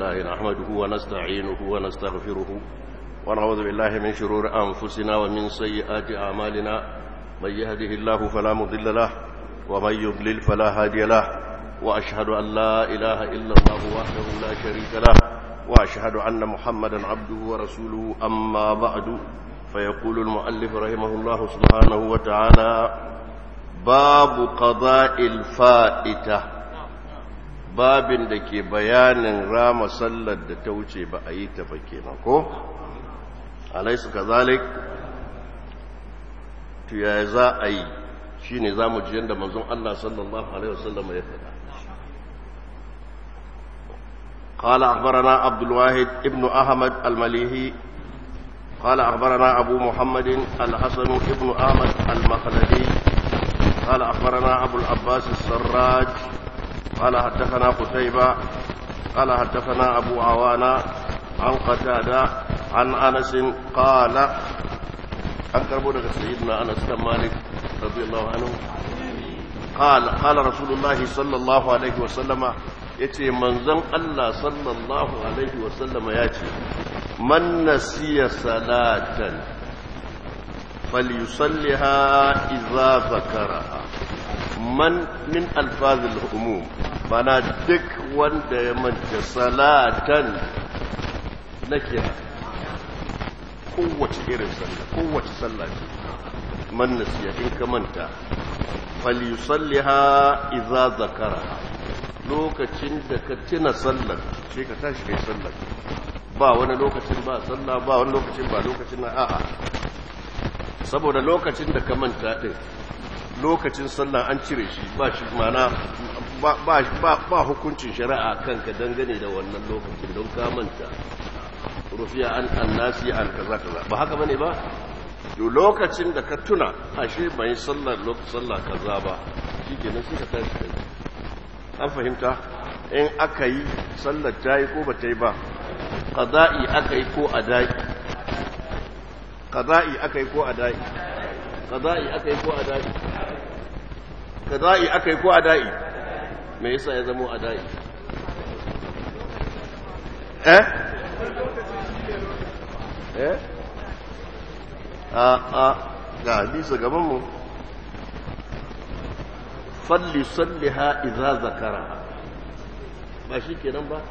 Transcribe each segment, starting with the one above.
لله نحمده ونستعينه ونستغفره ونعوذ بالله من شرور أنفسنا ومن سيئات أعمالنا من يهده الله فلا مضل له ومن يضلل فلا هادي له وأشهد أن لا إله إلا الله وحده لا شريك له وأشهد أن محمدا عبده ورسوله أما بعد فيقول المؤلف رحمه الله سبحانه وتعالى باب قضاء الفائته babin da ke bayanin rama sallar da ta wuce ba a yi ta ba kenan ko alaisu kazalik to ya za a yi shine zamu ji yanda manzon Allah sallallahu alaihi wasallam ya faɗa قال أخبرنا عبد الواحد ابن أحمد المليهي قال أخبرنا أبو محمد الحسن ابن أحمد المخلدي قال أخبرنا أبو العباس السراج قال حدثنا قتيبة قال حدثنا أبو عوانة عن قتادة عن أنس قال أنكر بودك سيدنا أنس بن مالك رضي الله عنه قال قال رسول الله صلى الله عليه وسلم yace manzon Allah sallallahu alaihi wasallam ya ce man nasiya salatan falyusalliha idza zakaraha man min alfazil umum bana duk wanda ya manta salatan na kira kowace irin sallah kowace sallah ce man nasiya in ka manta falyusalliha idza zakaraha lokacin da ka tuna sallar sai ka tashi kai sallar ba wani lokacin ba sallah ba wani lokacin ba lokacin na a'a saboda lokacin da ka manta din lokacin sallah an cire shi ba shi mana ba hukuncin shari'a kanka dangane da wannan lokacin don ka manta rufiya an annasi an kaza kaza ba haka bane ba to lokacin da ka tuna ashe bai sallar lokacin sallah kaza ba shikenan sai ka tashi kai an fahimta in aka yi sallar ta yi ko ba ta yi ba ƙaza'i aka yi ko adai ƙaza'i aka yi ko adai ƙaza'i aka yi ko adai ƙaza'i aka yi ko adai me yasa ya zama adai eh eh a a ga hadisa gabanmu falli salliha idza zakaraha ba shi kenan ba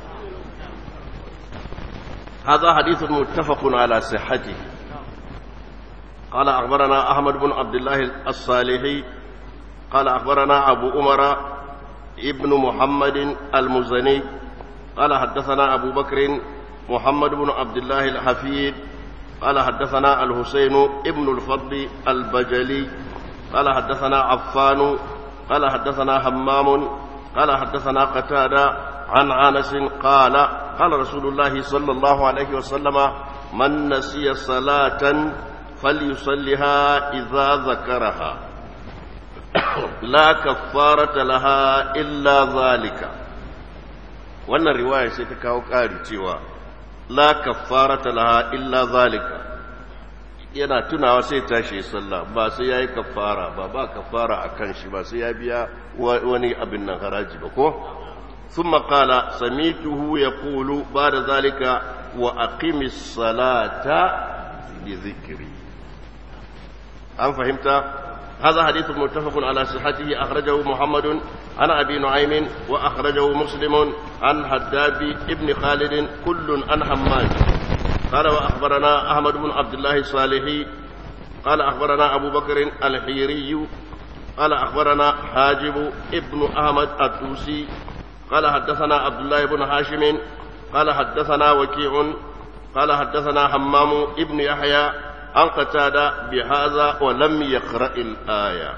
هذا حديث متفق على صحته قال أخبرنا أحمد بن عبد الله الصالحي قال أخبرنا أبو أمر ابن محمد المزني قال حدثنا أبو بكر محمد بن عبد الله الحفيد قال حدثنا الحسين ابن الفضل البجلي قال حدثنا عفان قال حدثنا همام قال حدثنا قتادة عن انس قال قال رسول الله صلى الله عليه وسلم من نسي صلاة فليصلها إذا ذكرها لا كفارة لها إلا ذلك wannan riwaya sai ta kawo ƙari cewa la kaffarata laha illa zalika yana tunawa sai tashi sallah ba sai yayi kafara ba ba kafara akan shi ba sai ya biya wani abin nan haraji ba ko thumma qala samituhu yaqulu ba'da zalika wa aqimis salata bi dhikri an fahimta هذا حديث متفق على صحته أخرجه محمد عن أبي نعيم وأخرجه مسلم عن حداب ابن خالد كل عن حماد قال وأخبرنا أحمد بن عبد الله الصالحي قال أخبرنا أبو بكر الحيري قال أخبرنا حاجب ابن أحمد الدوسي قال حدثنا عبد الله بن هاشم قال حدثنا وكيع قال حدثنا حمام ابن يحيى عن قتادة بهذا ولم يقرأ الآية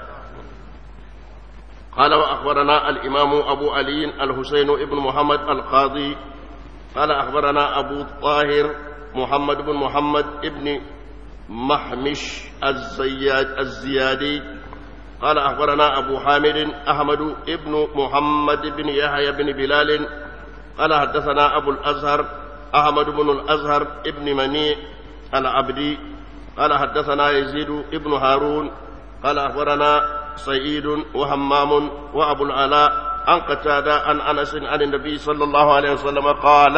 قال وأخبرنا الإمام أبو علي الحسين ابن محمد القاضي قال أخبرنا أبو طاهر محمد بن محمد ابن محمش الزياد الزيادي قال أخبرنا أبو حامد أحمد ابن محمد بن يحيى بن بلال قال حدثنا أبو الأزهر أحمد بن الأزهر ابن منيع العبدي قال حدثنا يزيد ابن هارون قال أخبرنا سعيد وهمام وأبو العلاء عن قتادة عن أنس عن النبي صلى الله عليه وسلم قال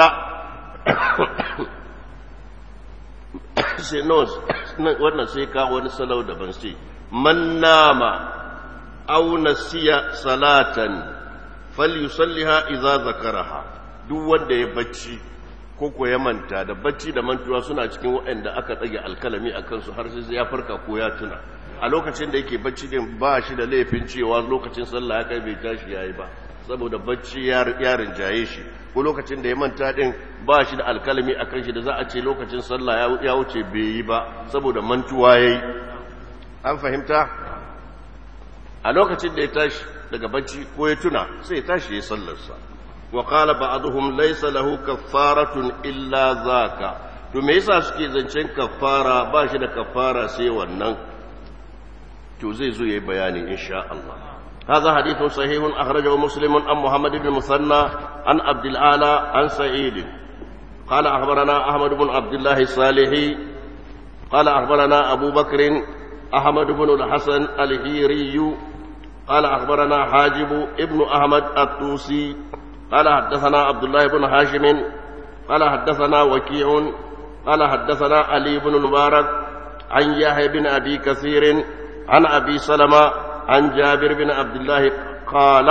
سينوز wannan sai ka wani salau daban sai man nama aw nasiya salatan falyusalliha idza zakaraha duk wanda ya bacci ko ko ya manta da bacci da mantuwa suna cikin waɗanda aka tsage alkalami a kansu har sai ya farka ko ya tuna a lokacin da yake bacci din ba shi da laifin cewa lokacin sallah ya kai bai tashi yayi ba saboda bacci ya rinjaye shi ko lokacin da ya manta din ba shi da alkalami a kan shi da za a ce lokacin sallah ya wuce bai yi ba saboda mantuwa yayi an fahimta a lokacin da ya tashi daga bacci ko ya tuna sai ya tashi ya sallarsa wa qala ba'dhum laysa lahu kaffaratun illa zaka to me yasa suke zancen kaffara ba shi da kaffara sai wannan to zai zo yayi bayani insha Allah هذا حديث صحيح أخرجه مسلم عن محمد بن المثنى عن عبد الأعلى عن سعيد قال أخبرنا أحمد بن عبد الله الصالحي قال أخبرنا أبو بكر أحمد بن الحسن الهيري قال أخبرنا حاجب ابن أحمد الطوسي قال حدثنا عبد الله بن هاشم قال حدثنا وكيع قال حدثنا علي بن المبارك عن يحيى بن أبي كثير عن أبي سلمة عن جابر بن عبد الله قال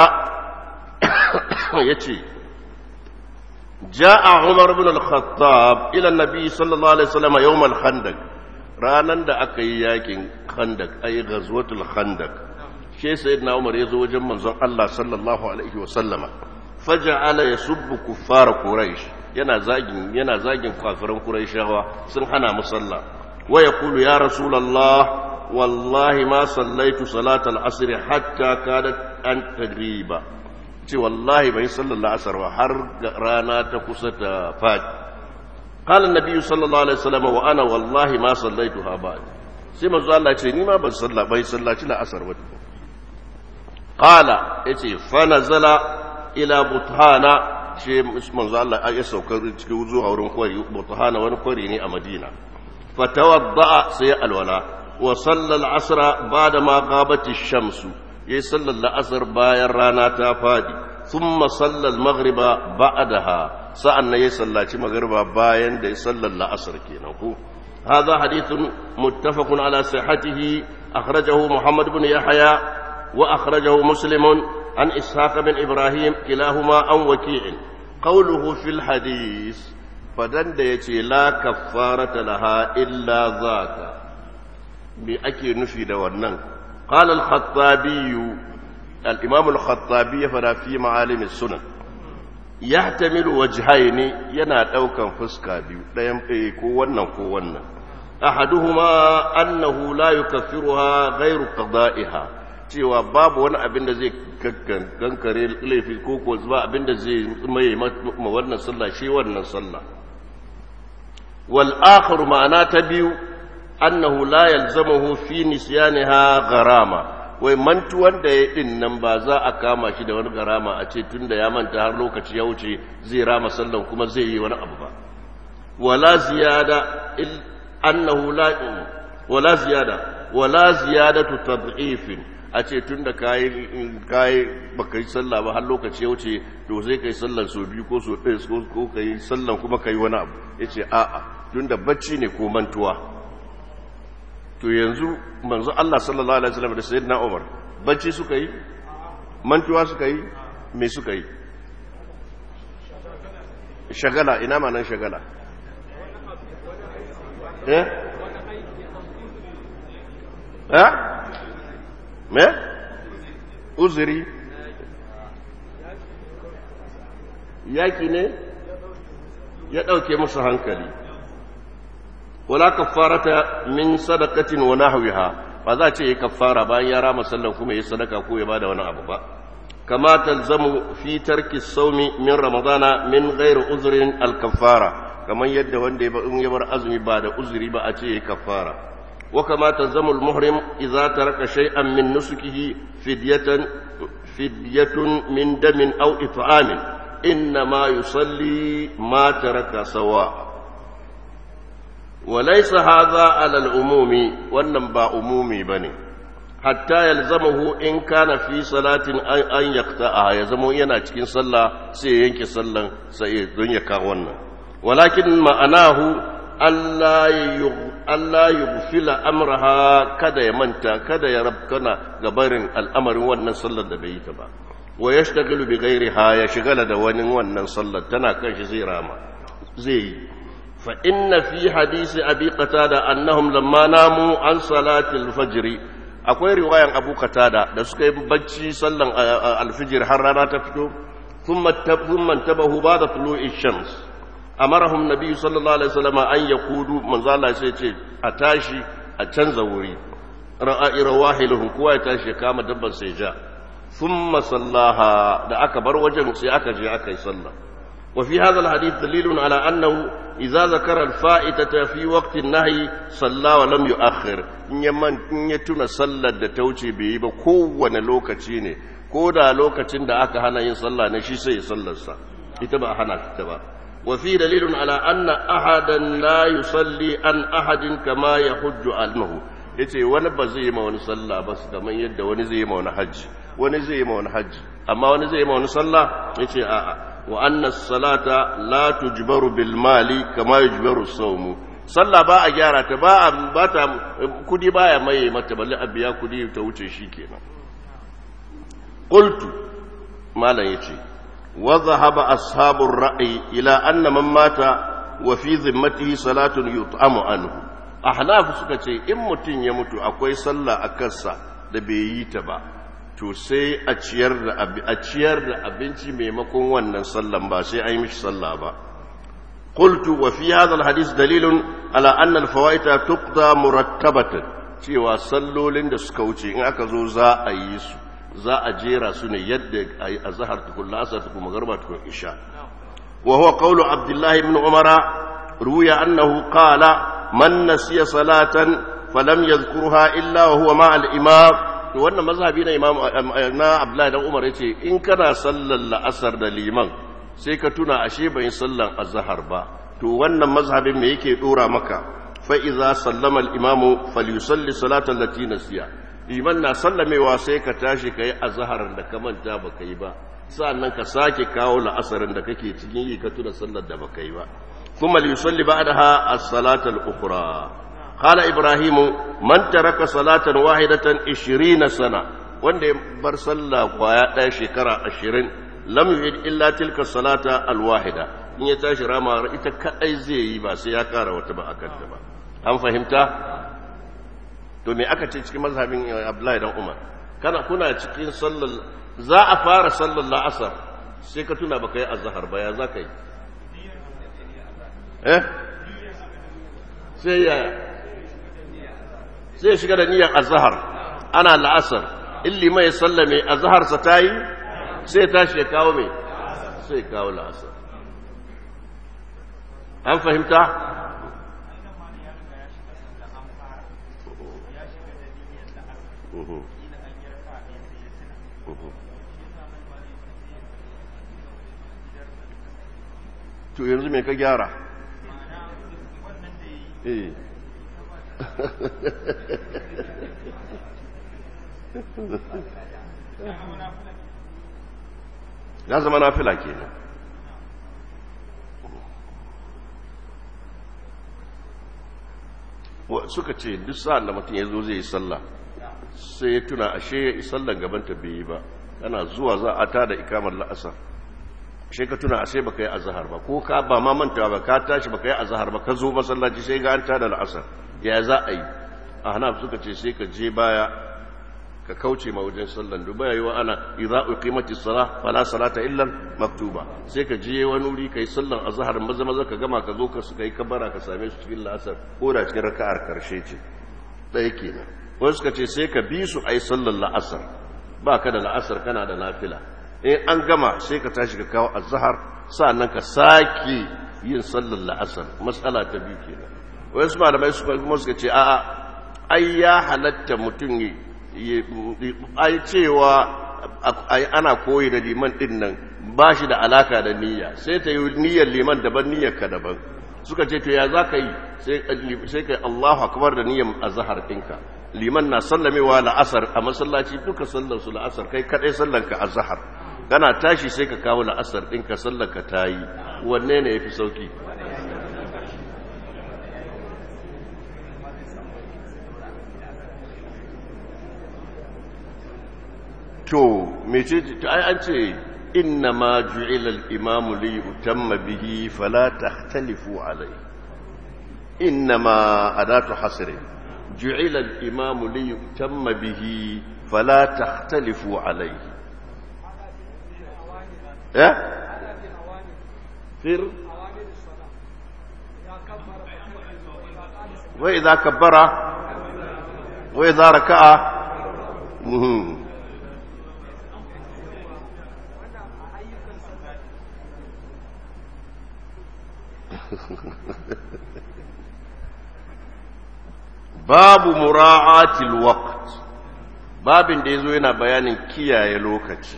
يتي جاء عمر بن الخطاب إلى النبي صلى الله عليه وسلم يوم الخندق ranan da aka yi yakin khandak ay ghazwatul khandak she sayyidina umar yazo wajen manzon Allah sallallahu alaihi wa sallama faja'ala yasubbu kuffar quraish yana zagin yana zagin kafiran quraishawa sun hana musalla wa yaqulu ya rasulullah wallahi ma sallaitu salatal asr hatta kadat an tagriba ce wallahi bai sallar asar ba har rana ta kusa ta fadi قال النبي صلى الله عليه وسلم وانا والله ما صليتها بعد sai manzo Allah ce ni ma ban salla bai sallaci la asar ba qala yace fa nazala ila buthana ce manzo Allah ya sauka cikin zuwa wurin kwari buthana wani kwari ne a Madina fa tawadda sai alwala wa salla al-asr ba'da ma ghabat ash-shams yayi sallar al-asr bayan rana ta fadi thumma salla al-maghriba ba'daha sa'an na ya sallaci magarba bayan da ya sallar la'asar kenan ko هذا حديث متفق على صحته أخرجه محمد بن يحيى وأخرجه مسلم عن إسحاق بن إبراهيم كلاهما عن وكيع قوله في الحديث فدن يتي لا كفارة لها إلا ذاك بأكي نفي ونن قال الخطابي الإمام الخطابي فلا في معالم السنن yahtamilu wajhaini yana daukan fuska biyu dayan eh ko wannan ko wannan ahaduhuma annahu la yukaffiruha ghairu qada'iha cewa babu wani abin da zai kankare laifi ko ko ba abin da zai mai ma wannan sallah shi wannan sallah wal akhar ma'ana ta biyu annahu la yalzamuhu fi nisyaniha gharama wai mantuwan da ya din nan ba za a kama shi da wani garama a ce tun da ya manta har lokaci ya wuce zai rama sallan kuma zai yi wani abu ba wala ziyada annahu la wala ziyada wala ziyadatu tad'ifin a ce tun da kayi kayi baka yi sallah ba har lokaci ya wuce to sai kai sallan so biyu ko so ɗaya ko kai sallan kuma kai wani abu yace a'a tun da bacci ne ko mantuwa to yanzu manzo Allah sallallahu alaihi wasallam da sayyidina Umar bacci suka yi mantuwa suka yi me suka yi shagala ina ma nan shagala eh eh me uzuri yaki ne ya dauke musu hankali wala kaffarata min sadaqatin wa nahwiha ba za ce yi kaffara bayan ya rama sallan kuma yi sadaka ko ya bada wani abu ba kama talzamu fi tarki sawmi min ramadana min ghairi uzrin al kaffara kamar yadda wanda ya bar azumi ba da uzuri ba a ce yi kaffara wa kama talzamu al muhrim idza taraka shay'an min nusukihi fidyatan fidyatun min damin aw it'amin inma yusalli ma taraka sawa' وليس هذا على العموم wannan ba umumi bane hatta yalzamahu in kana fi salatin an yaqta'a ya zama yana cikin sallah sai ya yanke sallan sai don ya kawo wannan walakin ma'anahu Allah yughfila amraha kada ya manta kada ya rabkana gabarin al'amarin wannan sallar da bai yi ta ba wa yashtaghilu bi ghairiha ya shigala da wani wannan sallar tana kan shi zai rama zai yi fa inna fi hadisi abi qatada annahum lamma namu an salati al-fajr akwai riwayan abu qatada da suka yi bacci sallan al-fajr har rana ta fito thumma thumma tabahu ba'da tulu'i shams amarahum nabi sallallahu alaihi wasallam an yakudu manzo Allah sai ce a tashi a canza wuri ra'a rawahiluhum kowa ya tashi ya kama dabban sai ja thumma sallaha da aka bar wajen sai aka je aka yi sallah wa fi hadha alhadith dalilun ala annahu idza zakara alfa'itata fi waqti an-nahy salla wa lam yu'akhkhir in ya man in ya tuna sallar da ta wuce bai yi ba kowane lokaci ne ko da lokacin da aka hana yin sallah ne shi sai ya sallarsa ita ba hana ta ba وفي دليل على أن أحدا لا يصلي عن أحد كما يحج عنه yace wani ba zai ma wani sallah ba su kamar yadda wani zai ma wani hajji wani zai ma wani hajji amma wani zai ma wani sallah yace a'a wa anna salata la tujbaru bil mali kama yujbaru sawmu sallah ba a gyara ta ba a ba ta kudi baya mai mata balle a biya kudi ta wuce shikenan qultu malam yace وذهب أصحاب الرأي إلى أن من مات وفي ذمته صلاة يطعم عنه أحناف سكتي إن متين يموت أكوي صلى أكسا دبييت با to sai a ciyar da a ciyar da abinci maimakon wannan sallan ba sai ai mishi sallah ba qultu wa fi hadha alhadith dalilun ala anna alfawaita tuqda murattabatan cewa sallolin da suka wuce in aka zo za a yi su za a jera su ne yadda a zahar tukun lasar tukun magarba tukun isha wa huwa qawlu abdullahi ibn umara ruya annahu qala man nasiya salatan falam yadhkurha illa wa huwa ma al-imam to wannan mazhabi na imam na abdullahi dan umar yace in kana sallar la'asar da liman sai ka tuna ashe bai sallan azhar ba to wannan mazhabin me yake dora maka fa idza sallama al-imamu falyusalli salatan lati nasiya liman na sallamewa sai ka tashi ka yi azaharar da ka manta ba ka yi ba sa'annan ka sake kawo la'asarin da kake cikin yi ka tuna sallar da ba ka yi ba kuma liyusalli ba da ha a salatar ukura kala ibrahimu man taraka salatan wahidatan ishirina sana wanda ya bar sallah kwaya ɗaya shekara ashirin lam yu'id illa tilka salata alwahida in ya tashi rama ita kadai zai yi ba sai ya kara wata ba akan ta ba an fahimta to me aka ce cikin mazhabin Abdullahi dan Umar kana kuna cikin sallar za a fara sallar la'asar sai ka tuna baka yi azhar ba ya za ka yi eh sai ya sai shiga da niyyar azhar ana la'asar in lima ya sallame azhar sa tayi sai tashi ya kawo mai sai kawo la'asar an fahimta to yanzu me ka gyara eh ya zama na fila kenan suka ce duk sa'an da mutum ya zo zai yi sallah sai ya tuna ashe ya sallan gabanta bai yi ba kana zuwa za a tada ikamar la'asar ashe ka tuna ashe baka yi azhar ba ko ka ba ma mantawa ba ka tashi baka yi azhar ba ka zo masallaci sai ga an tada la'asar ya za a yi a hanaf suka ce sai ka je baya ka kauce ma wajen sallan duba yayi wa ana idza uqimatis salah fala salata illa maktuba sai ka je wani wuri kai sallan azhar maza maza ka gama ka zo ka suka yi kabara ka same su cikin la'asar ko da cikin raka'ar karshe ce ɗaya kenan wasu suka ce sai ka bi su ai sallan la'asar ba ka da la'asar kana da nafila in an gama sai ka tashi ka kawo azhar sa'annan ka sake yin sallan la'asar matsala ta biyu kenan wasu malamai su kuma suka ce a'a ai ya halatta mutum ai cewa ana koyi da liman din nan ba shi da alaka da niyya sai ta yi niyyar liman daban niyyar ka daban suka ce to ya za ka yi sai ka yi allahu akbar da niyyar azahar ɗinka liman na sallamewa la'asar a masallaci duka sallar su la'asar kai kadai sallanka a zahar kana tashi sai ka kawo la'asar ɗinka sallanka ta yi wanne ne ya fi sauki to mece to ai an ce inna ma ju'ila al-imamu li yutamma bihi fala takhtalifu alayhi inna ma adatu hasrin ju'ila al-imamu li yutamma bihi fala takhtalifu alayhi eh fir wa idha kabbara wa idha raka'a muhim babu mura'atil waqt babin da yazo yana bayanin kiyaye lokaci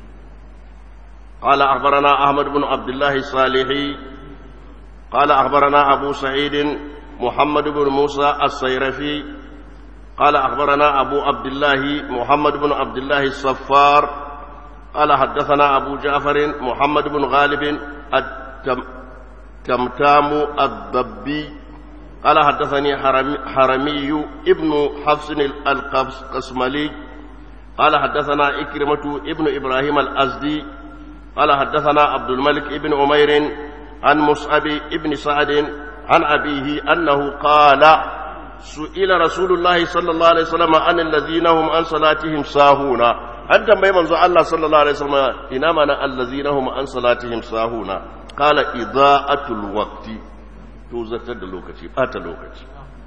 قال أخبرنا أحمد بن عبد الله الصالحي قال أخبرنا أبو سعيد محمد بن موسى الصيرفي قال أخبرنا أبو عبد الله محمد بن عبد الله الصفار قال حدثنا أبو جعفر محمد بن غالب التم تمتام الضبي قال حدثني حرمي, حرمي ابن حفص القسملي قال حدثنا إكرمة ابن إبراهيم الأزدي قال حدثنا عبد الملك ابن عمير عن مصعب ابن سعد عن أبيه أنه قال سئل رسول الله صلى الله عليه وسلم عن الذين هم عن صلاتهم ساهون أنت ما يمنزو الله صلى الله عليه وسلم إنما الذين هم عن صلاتهم ساهون قال إضاءة الوقت توزت اللوكتي بات اللوكتي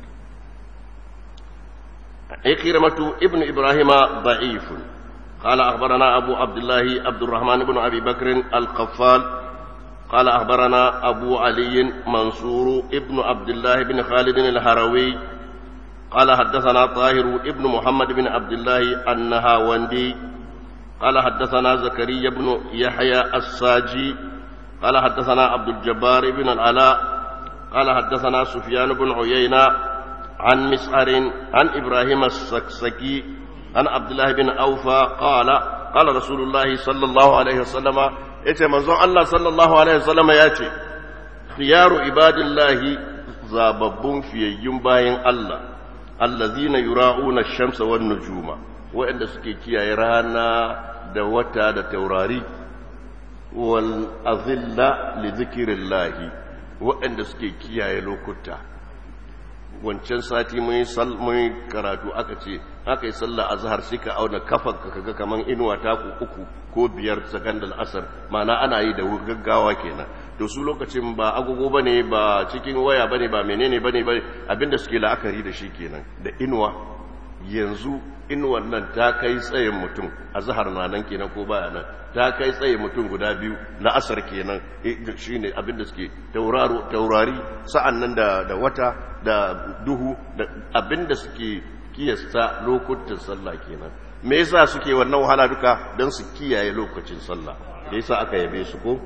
إكرمة ابن إبراهيم ضعيف قال أخبرنا أبو عبد الله عبد الرحمن بن أبي بكر القفال قال أخبرنا أبو علي منصور ابن عبد الله بن خالد الهروي قال حدثنا طاهر ابن محمد بن عبد الله النهاوندي قال حدثنا زكريا بن يحيى الساجي قال حدثنا عبد الجبار بن العلاء قال حدثنا سفيان بن عيينة عن مسعر عن إبراهيم السكسكي عن عبد الله بن أوفى قال قال رسول الله صلى الله عليه وسلم yace manzon Allah sallallahu alaihi wasallam ya ce khiyaru ibadillahi zababbun fiyayyun bayan Allah allazina yura'una ash-shamsa wan nujuma wa'anda suke kiyaye rana da wata da taurari wal azilla li zikrillahi wa'anda suke kiyaye lokuta wancan sati mun yi karatu aka ce aka yi sallah azhar sai ka auna kafan ka kaga kaman inuwa taku uku ko biyar sakandal asar ma'ana ana yi da gaggawa kenan to su lokacin ba agogo bane ba cikin waya bane ba menene bane ba abinda suke la'akari da shi kenan da inuwa yanzu inuwan nan ta kai tsayin mutum azhar na nan kenan ko baya nan ta kai tsaye mutum guda biyu na asar kenan shi ne abinda suke taurari sa'an nan da wata da duhu da abinda suke kiyasta lokutan sallah kenan me yasa suke wannan wahala duka don su kiyaye lokacin sallah da yasa aka yabe su ko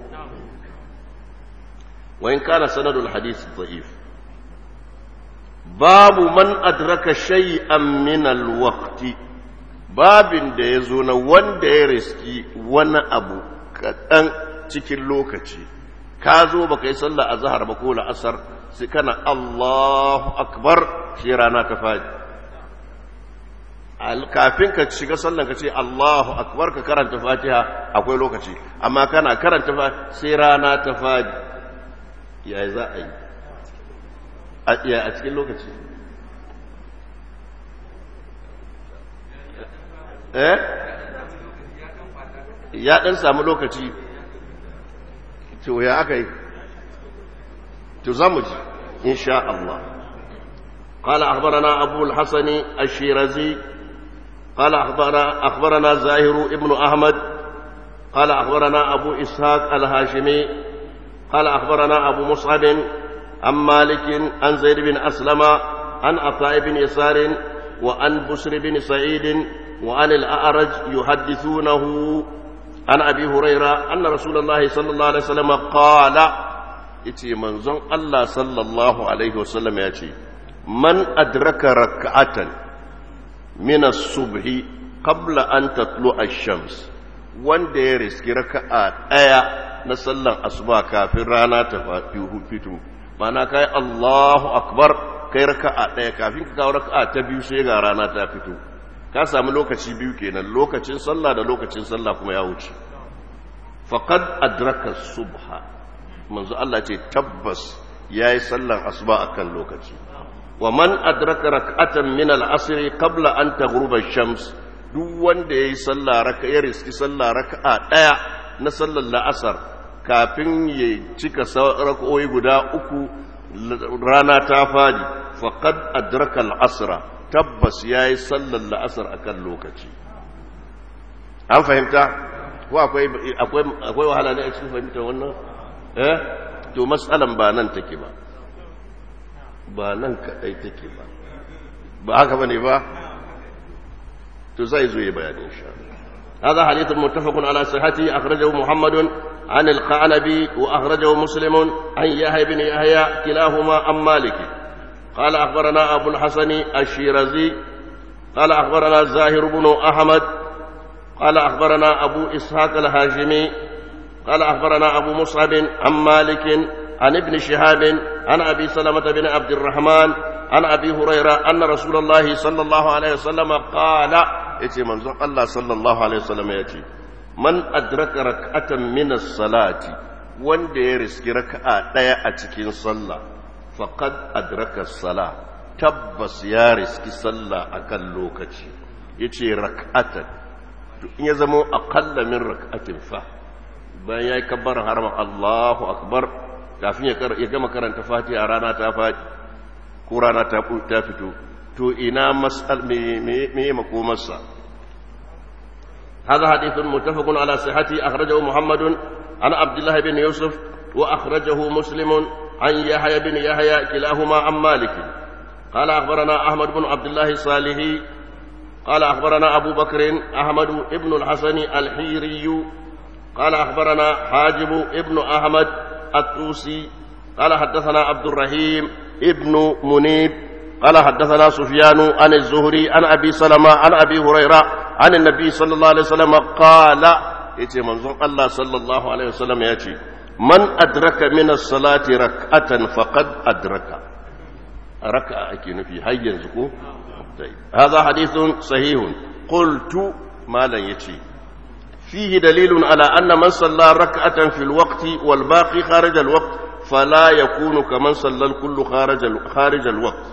wayin kana sanadul hadith da'if babu man adraka shay'an min al-waqti babin da ya zo na wanda ya riski wani abu kaɗan cikin lokaci ka zo ba ka yi sallah a zahar ba ko la'asar sai kana Allahu akbar shi rana ta fadi kafin ka shiga sallan ka ce Allahu akbar ka karanta fatiha akwai lokaci amma kana karanta fatiha sai rana ta fadi ya za a yi a cikin lokaci eh ya dan samu lokaci to ya aka yi to zamu ji insha Allah قال أخبرنا أبو الحسن الشيرازي قال أخبرنا, أخبرنا زاهر ابن أحمد قال أخبرنا أبو إسحاق الهاشمي قال أخبرنا أبو مصعب عن مالك عن زيد بن أسلم عن عطاء بن يسار وعن بسر بن سعيد وعن الأعرج يحدثونه عن أبي هريرة أن رسول الله صلى الله عليه وسلم قال إتي منزون الله صلى الله عليه وسلم يأتي من أدرك ركعة min as-subhi qabla an tatlu ash-shams wanda ya riski raka'a daya na sallan asuba kafin rana ta fito mana kai Allahu akbar kai raka'a daya kafin ka kawo raka'a ta biyu sai ga rana ta fito ka samu lokaci biyu kenan lokacin sallah da lokacin sallah kuma ya wuce faqad adraka subha manzo Allah ce tabbas yayi sallan asuba akan lokaci wa man adraka rak'atan min al-asr qabla an taghruba ash-shams duk wanda yayi sallah raka ya riski sallah raka'a daya na sallar la'asar kafin ya cika rak'o'i guda uku rana ta fadi faqad adraka al-asra tabbas yayi sallar la'asar akan lokaci an fahimta ko akwai akwai akwai wahala ne a cikin fahimtar wannan eh to mas'alan ba nan take ba ba nan kadai take ba ba haka bane ba to zai zo yi bayani insha Allah هذا حديث متفق على صحته أخرجه محمد عن القعنبي وأخرجه مسلم عن يحيى بن يحيى كلاهما عن مالك قال أخبرنا أبو الحسن الشيرازي قال أخبرنا زاهر بن أحمد قال أخبرنا أبو إسحاق الهاشمي قال أخبرنا أبو مصعب عن مالك عن ابن شهاب عن أبي سلمة بن عبد الرحمن عن أبي هريرة أن رسول الله صلى الله عليه وسلم قال يتي منظر الله صلى الله عليه وسلم يتي من أدرك ركعة من الصلاة wanda ya riski raka'a ɗaya a cikin sallah faqad adraka sala tabbas ya riski sallah akan lokaci yace rak'atan to in ya zama aqalla min rak'atin fa bayan yayi kabbar harama Allahu akbar kafin ya gama karanta fatiha rana ta faɗi ko rana ta fito to ina mas'al me makomarsa هذا حديث متفق على صحته أخرجه محمد عن عبد الله بن يوسف وأخرجه مسلم عن يحيى بن يحيى كلاهما عن مالك قال أخبرنا أحمد بن عبد الله الصالحي قال أخبرنا أبو بكر أحمد بن الحسن الحيري قال أخبرنا حاجب ابن أحمد الطوسي قال حدثنا عبد الرحيم ابن منيب قال حدثنا سفيان عن الزهري عن أبي سلمة عن أبي هريرة عن النبي صلى الله عليه وسلم قال يتي منظور الله صلى الله عليه وسلم يتي من أدرك من الصلاة ركعة فقد أدرك ركعة أكين في هيا زكو هذا حديث صحيح قلت ما لا يتي فيه دليل على أن من صلى ركعة في الوقت والباقي خارج الوقت فلا يكون كمن صلى الكل خارج خارج الوقت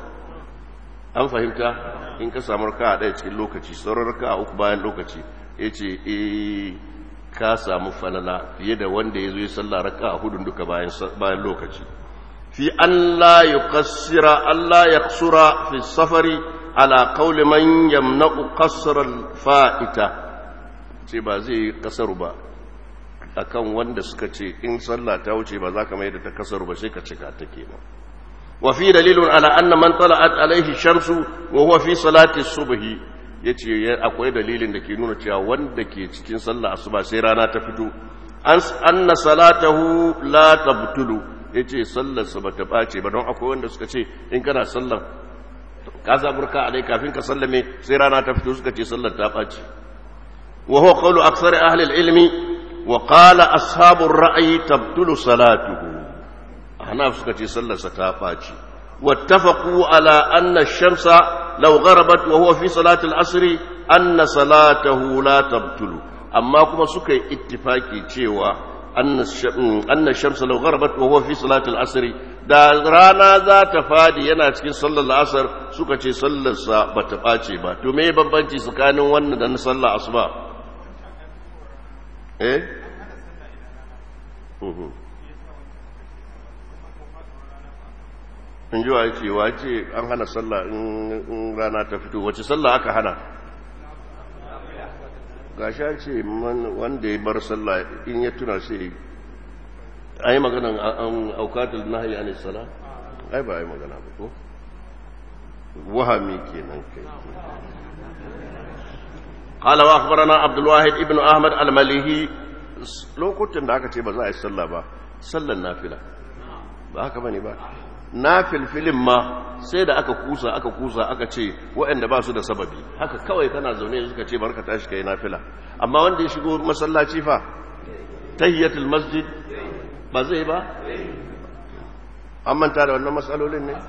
an fahimta in ka samu raka a ɗaya cikin lokaci sauran raka a uku bayan lokaci ya ce e ka samu falala fiye da wanda ya zo ya salla raka a hudun duka bayan lokaci fi Allah ya kassira Allah ya kusura fi safari ala kauli man yamna'u kasrar fa'ita ce ba zai yi kasaru ba akan wanda suka ce in sallah ta wuce ba za ka mai da ta kasaru ba sai ka cika ta kenan وفي دليل على أن من طلعت عليه الشمس وهو في صلاة الصبح yace akwai dalilin da ke nuna cewa wanda ke cikin sallah asuba sai rana ta fito anna salatahu la tabtulu yace sallar sa bata bace ba don akwai wanda suka ce in kana sallar ka zaburka a dai kafin ka sallame sai rana ta fito suka ce sallar ta bace wa huwa qawlu aktsari ahli al-ilmi wa qala ashabu ar-ra'yi tabtulu salatuhu ahnaf suka ce sallarsa ta ɓaci wattafaqu ala anna ash-shamsa law gharabat wa huwa fi salati al-asr anna salatahu la tabtulu amma kuma suka yi ittifaki cewa anna ash-shamsa law gharabat wa huwa fi salati al-asr da rana za ta fadi yana cikin sallar al-asr suka ce sallarsa bata ɓace ba to me bambanci tsakanin wannan da na sallar asuba eh in ji wa ce wa ce an hana sallah in rana ta fito wace sallah aka hana gasha ce wanda ya bar sallah in ya tuna sai a yi magana an aukatul na hayi anis sala ai ba a yi magana ba ko wahami kenan kai قال واخبرنا عبد الواحد ابن احمد المليهي lokutan da aka ce ba za a yi sallah ba sallan nafila ba haka bane ba na filfilin ma sai da aka kusa aka kusa aka ce waɗanda ba su da sababi haka kawai kana zaune suka ce barka tashi kai nafila amma wanda ya shigo masallaci fa tahiyatul masjid ba zai ba an manta da wannan matsalolin ne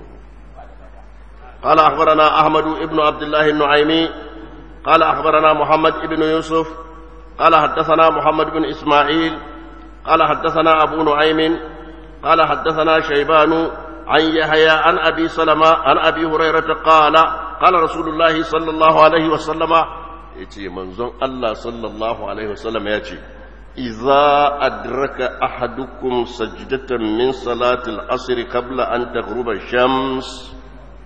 قال أخبرنا أحمد بن عبد الله النعيمي قال أخبرنا محمد بن يوسف قال حدثنا محمد بن إسماعيل قال حدثنا أبو نعيم قال حدثنا شيبان عن يحيى عن أبي سلمة عن أبي هريرة قال قال رسول الله صلى الله عليه وسلم يتي منزون الله صلى الله عليه وسلم يتي إذا أدرك أحدكم سجدة من صلاة العصر قبل أن تغرب الشمس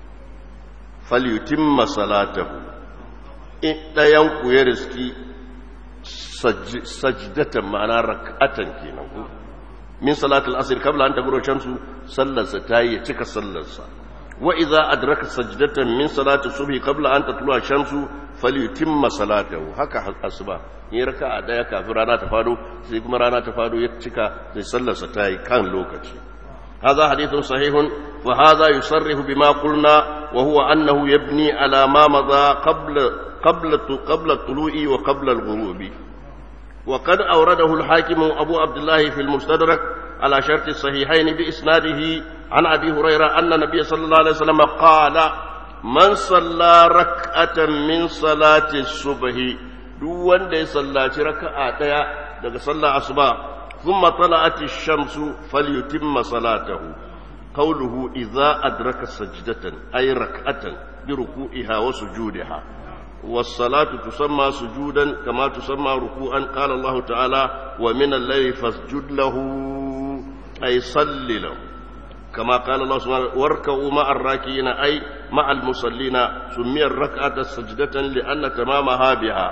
فليتم صلاته إن ينكو يرزكي سج سجدة معنى ركعة كينا من صلاة العصر قبل أن تغرب الشمس صلى ستاي تك صلى وإذا أدرك سجدة من صلاة الصبح قبل أن تطلع الشمس فليتم صلاته هكا أصبح in raka a daya kafin rana ta fado sai kuma rana ta fado ya cika sai sallarsa ta yi kan lokaci هذا حديث صحيح وهذا يصرح بما قلنا وهو أنه يبني على ما مضى قبل قبل قبل الطلوع وقبل الغروب وقد أورده الحاكم أبو عبد الله في المستدرك على شرط الصحيحين بإسناده عن أبي هريرة أن النبي صلى الله عليه وسلم قال من صلى ركعة من صلاة الصبح duk wanda ya sallaci raka'a daya daga sallar asuba thumma tala'at ash-shamsu falyutimma salatahu qawluhu idza adraka sajdatan ay rak'atan bi ruku'iha wa sujudiha was-salatu tusamma sujudan kama tusamma ruku'an qala Allah ta'ala wa min al-layli fasjud lahu ay salli lahu كما قال الله سبحانه واركعوا مع الراكعين أي مع المصلين سمي الركعة سجدة لأن تمامها بها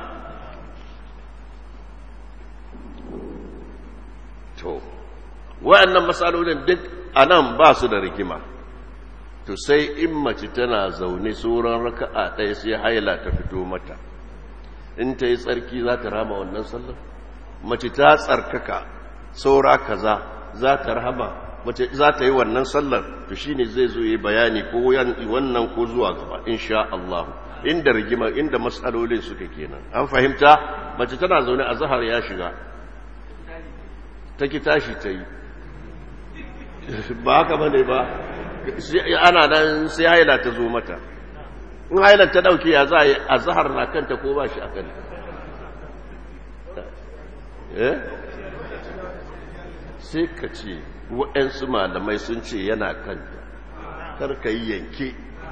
to wa'annan matsalolin duk a nan ba su da rigima to sai in mace tana zaune sauran raka'a ɗaya sai haila ta fito mata in ta yi tsarki za ta rama wannan sallar mace ta tsarkaka saura kaza za ta rama mace za ta yi wannan sallar to shine zai zo yi bayani ko wannan ko zuwa gaba insha Allah inda rigima inda matsalolin suka kenan an fahimta mace tana zaune a zahar ya shiga ta ki tashi ta yi ba haka bane ba ana nan sai haila ta zo mata in haila ta dauke ya za a yi a zahar na kanta ko ba shi a kanta eh sai ka ce waɗansu malamai sun ce yana kanta karka yi yanke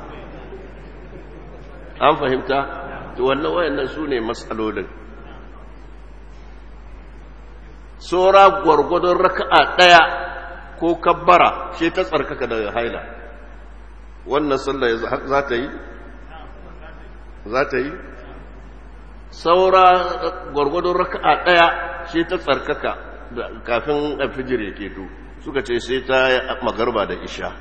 an fahimta to wannan wayannan su ne matsalolin tsora gwargwadon raka'a ɗaya ko kabbara shi ta tsarkaka daga haila wannan sallah za ta yi za ta yi saura gwargwadon raka'a ɗaya shi ta tsarkaka kafin alfijir ya keto suka ce sai ta magarba da isha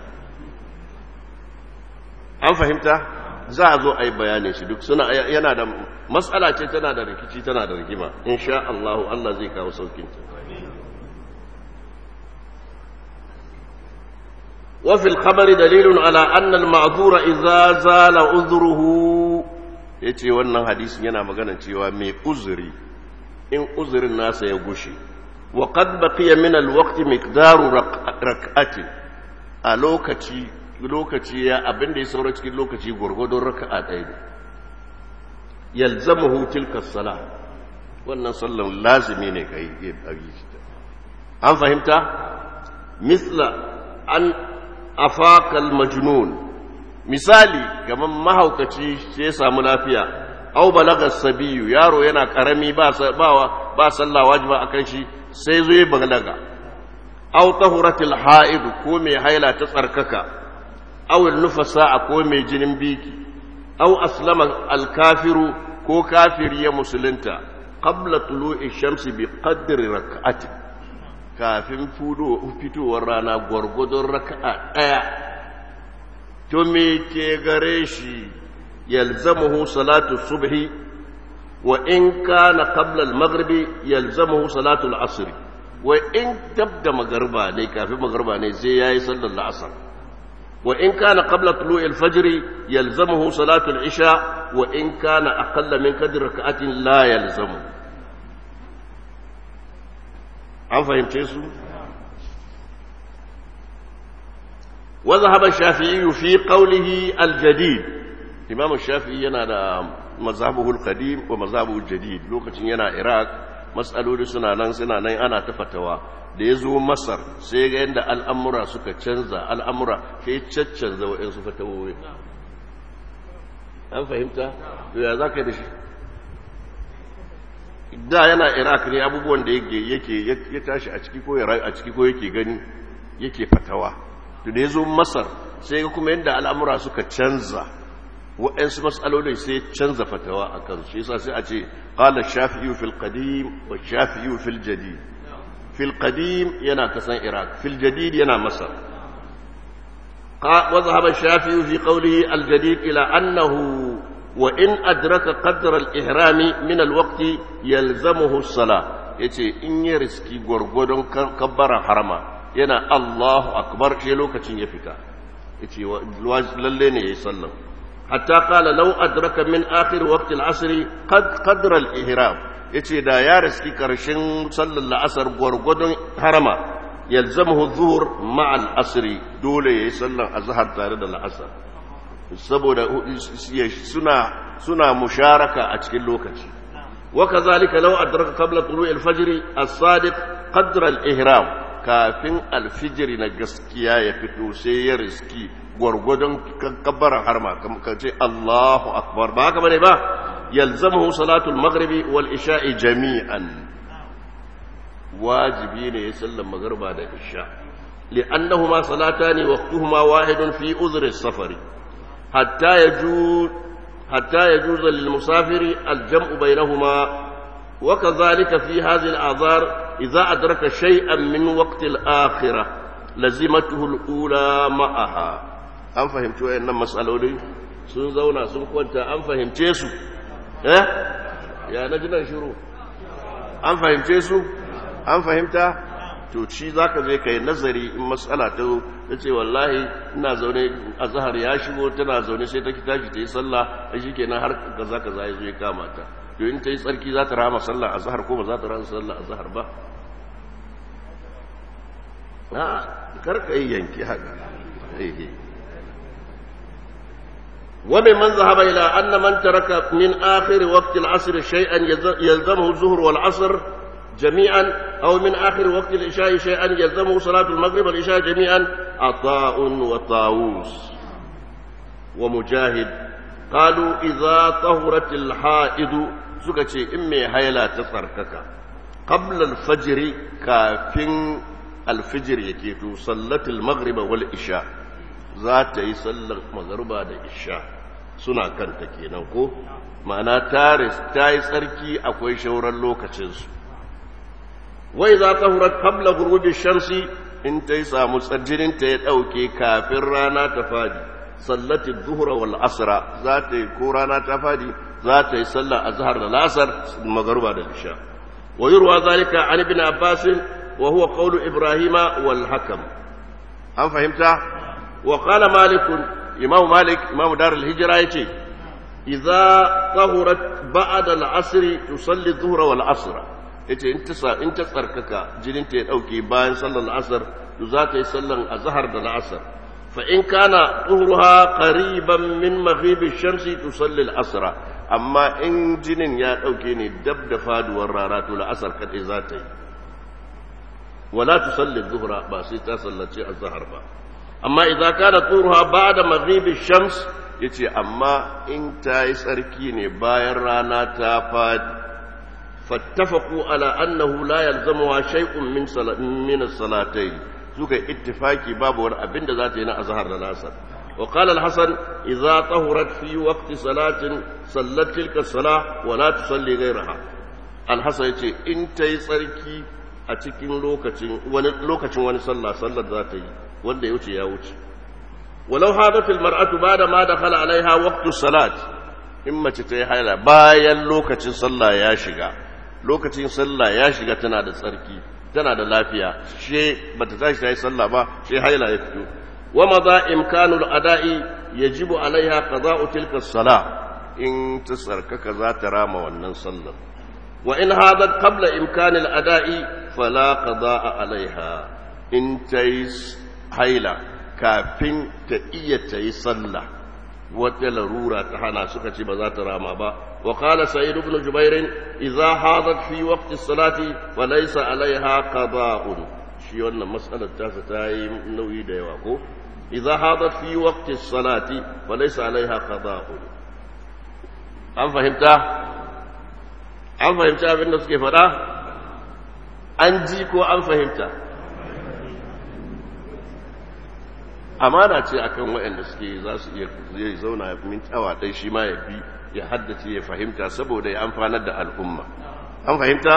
an fahimta za a zo a yi bayanin shi duk suna yana da matsala ce tana da rikici tana da rigima insha Allah Allah zai kawo saukinta وفي الخبر دليل على أن المعذور إذا زال عذره yace wannan hadisin yana magana cewa mai uzuri in uzurin nasa ya gushe wa qad baqiya min al-waqt miqdaru rak'atin a lokaci lokaci ya abinda ya saura cikin lokaci gurgurdon raka'a ɗaya ne yalzamuhu tilka salah wannan sallan lazimi ne kai an fahimta misla an afakal majnun misali gaban mahaukaci sai ya samu lafiya au balaga sabiyu yaro yana karami ba ba sallah wajiba akan shi sai zo ya balaga au tahuratil haid ko mai haila ta tsarkaka au nufasa ko mai jinin biki au aslama alkafiru ko kafiri ya musulunta qabla tulu'i shamsi bi qadri rak'ati kafin fitowar rana gwargwadon raka'a ɗaya to me ke gare shi yalzamuhu salatu subhi wa in kana qabla al-maghribi yalzamuhu salatu al-asr wa in tabda magarba ne kafin magarba ne sai yayi sallar al-asr وإن كان قبل طلوع الفجر يلزمه صلاة العشاء وإن كان أقل من قدر ركعة لا يلزمه عم فهمت يسو وذهب الشافعي في قوله الجديد إمام الشافعي ينادى مذهبه القديم ومذهبه الجديد لوكتين ينا عراق مسألة سنة نان سنة نان أنا تفتوى da ya zo masar sai ga yadda al'amura suka canza al'amura sai caccanza wa'yansu fatawoyi an fahimta ya za ka yi da shi da yana iraq ne abubuwan da yake ya tashi a ciki ko ya rayu a ciki ko yake gani yake fatawa to da ya zo masar sai ga kuma yadda al'amura suka canza waɗansu matsalolin sai canza fatawa a kan shi yasa sai a ce qala shafi'i fil qadim wa shafi'i fil jadid fil qadim yana kasan iraq fil jadid yana masar وذهب الشافعي في قوله الجديد إلى أنه وإن أدرك قدر الإحرام من الوقت يلزمه الصلاة yace in ya riski gwargwadon kabbara harama yana Allahu akbar shi lokacin ya fita yace lalle ne yayi sallan hatta qala law adraka min akhir waqti al-asr qad qadra al-ihram yace da ya riski karshen sallar la'asar gwargwadon harama yalzamuhu zuhur ma'al asri dole yayi sallar azhar tare da la'asar saboda suna suna musharaka a cikin lokaci wa kazalika law adraka qabla tulu'il fajr as-sadiq qadra al-ihram kafin al-fajr na gaskiya ya fito sai ya riski gwargwadon kabbara harma kamar ce Allahu akbar ba haka bane ba yalzamuhu salatul maghribi wal isha'i jami'an wajibi ne ya sallan magarba da isha li'annahuma salatani waqtuhuma wahidun fi uzri as-safari hatta yajuz hatta yajuz lil musafiri al-jam'u bainahuma wa kadhalika fi hadhihi al-a'zar idha adraka shay'an min waqti al-akhirah lazimatuhu al-ula ma'aha an fahimci wayannan mas'aloli sun zauna sun kwanta an fahimce su eh ya naji nan shiru an fahimce su an fahimta to shi za ka zai kai nazari in matsala ta ta ce wallahi ina zaune a zahar ya shigo tana zaune sai ta tashi ta yi sallah a shi kenan har kaza kaza ya zo ya kama ta to in ta yi tsarki za ta rama sallah a zahar ko ba za ta rama sallah a zahar ba a karka yi yanki haka وممن ذهب إلى أن من ترك من آخر وقت العصر شيئا يلزمه الظهر والعصر جميعا أو من آخر وقت العشاء شيئا يلزمه صلاة المغرب والعشاء جميعا عطاء وطاووس ومجاهد قالوا إذا طهرت الحائض سكتي إمي هيلا تصركك قبل الفجر كافٍ الفجر يكيتو صلت المغرب والعشاء ذات يصلى المغرب والعشاء سنة كانت كينانكو ma'ana ta yi tsarki akwai shauran lokacinsu wai za ta hurar kabla gurubi shamsi in ta yi samu tsarjininta ya ɗauke kafin rana ta fadi sallatin zuhura wal asra za ta yi ko rana ta fadi za ta yi sallar azhar da lasar magaruba da isha wa yurwa zalika an ibn abbas wa huwa qawlu ibrahima wal hakam an fahimta wa qala malik imam malik imam dar al hijra yace idza tahurat ba'da al asr tusalli dhuhra wal asra yace in ta in ta tsarkaka jinin ta ya dauke bayan sallar asar to za ta yi sallar azhar da asar fa in kana tuhruha qariban min maghrib ash-shamsi tusalli al-asra amma in jinin ya dauke ne dab da faduwar rana to al-asr kadai za ta yi wala tusalli adh-dhuhra ba sai ta sallaci azhar ba amma idza kana tuhruha ba'da maghrib ash-shams yace amma in ta yi tsarki ne bayan rana ta fadi فاتفقوا على أنه لا يلزمها شيء من صلا من الصلاتين سوك اتفاقي باب ور أبند ذاتنا أزهر للأسر وقال الحسن إذا طهرت في وقت صلاة صلت تلك الصلاة ولا تصلي غيرها الحسن يقول انت يصركي أتكين لوكتين لوكتين وان صلى صلى ذاتي وان يوتي يا وتي ولو هذا في المرأة بعد ما دخل عليها وقت الصلاة إما تتيحيلا باين لوكتين صلى يا شيخ lokacin sallah ya shiga tana da tsarki tana da lafiya she bata tashi ta yi sallah ba she haila ya fito ومضى إمكان الأداء يجب عليها قضاء تلك الصلاة إن تسركك ذات رام ونن صلى وإن هذا قبل إمكان الأداء فلا قضاء عليها إن تيس حيلة كافين تئية يصلى وتلرورة تحانا سكتي بذات راما با وقال سعيد بن جبير إذا حاضت في وقت الصلاة فليس عليها قضاء shi wannan matsalar tasa ta yi nauyi da yawa ko idza hadat fi waqti salati fa laysa alaiha qada'un an fahimta an fahimta abin da suke faɗa an ji ko an fahimta amana ce akan waɗanda suke za su iya zai zauna min awa ɗai shi ma ya bi ya haddace ya fahimta saboda ya amfanar da al'umma an fahimta